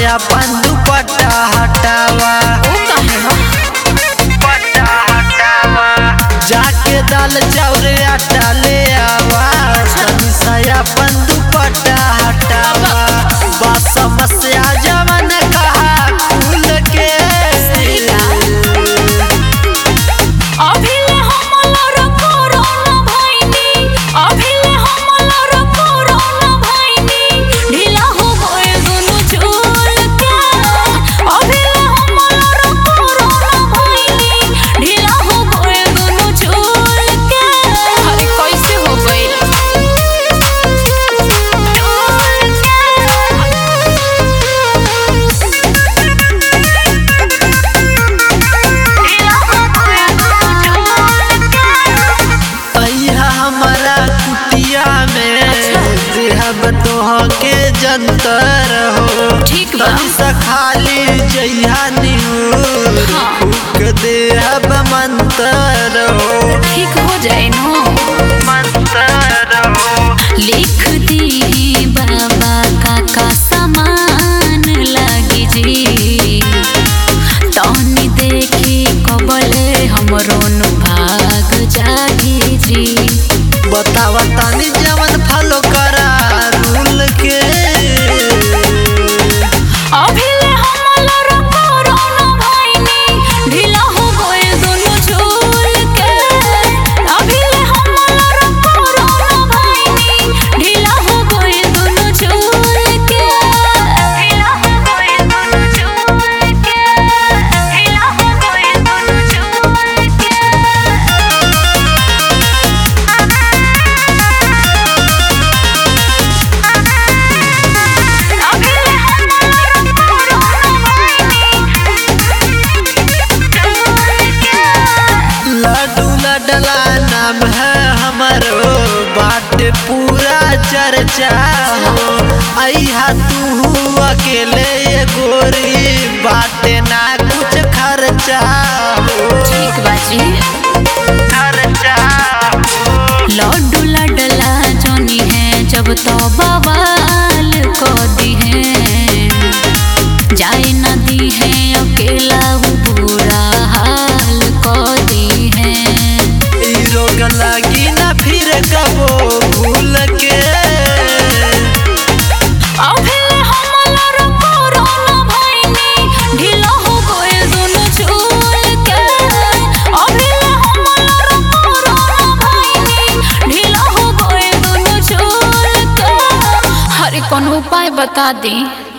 अपन दुपट्टा हटावा ओ काहे हो दुपट्टा हटावा जाके दाल चाउर आटा ले आवा तनी सा अपन दुपट्टा हटावा बा समस्या जवन कहा खुल के अभिले हमलर कोरोना भइनी अभिले हमलर कोरोना भइनी ढीला हो गए दुनु झूल के अभिले हमलर कोरोना भइनी ढीला हो गए दुनु झूल के अरे कैसे हो गइल अइहा हमारा कुटिया में देहब तोह के जंतर हो ठीक बा। तनी सा खाली जइहा निहुर हाँ। फूक देहब मंतर हो ठीक हो जाए नो मंतर हो लिख दी बाबा काका समान लगी जी तनी देखी कबले हमरो नु भाग जागी जी बतावा तानी जवन फॉलो करा रूल के अभिले हमलर कोरोना भइनी ढीला हो गए दोनों झूल के अभिले हमलर कोरोना भइनी ढीला हो गए दोनों झूल के ढीला हो गए दोनों झूल के ढीला हो गए दोनों झूल के अभिले हमलर कोरोना भइनी लड्डू लडला नाम है हमारो बाट पूरा चर्चा हो अइहा तू अकेले ये गोरी बाटे ना कुछ खर्चा हो ठीक बाजी खर्चा हो लड्डू लडला जोनी है जब तो बवाल को दी है जाए नदी है अकेला वो बुरा हाल को दी है ई रोग लगी ना फिर कबो भूल के अभिले हमलर कोरोना भइनी ढीला हो गए दोनों झूल के अभिले हमलर कोरोना भइनी ढीला हो गए दोनों झूल के हरे कौन उपाय बता दी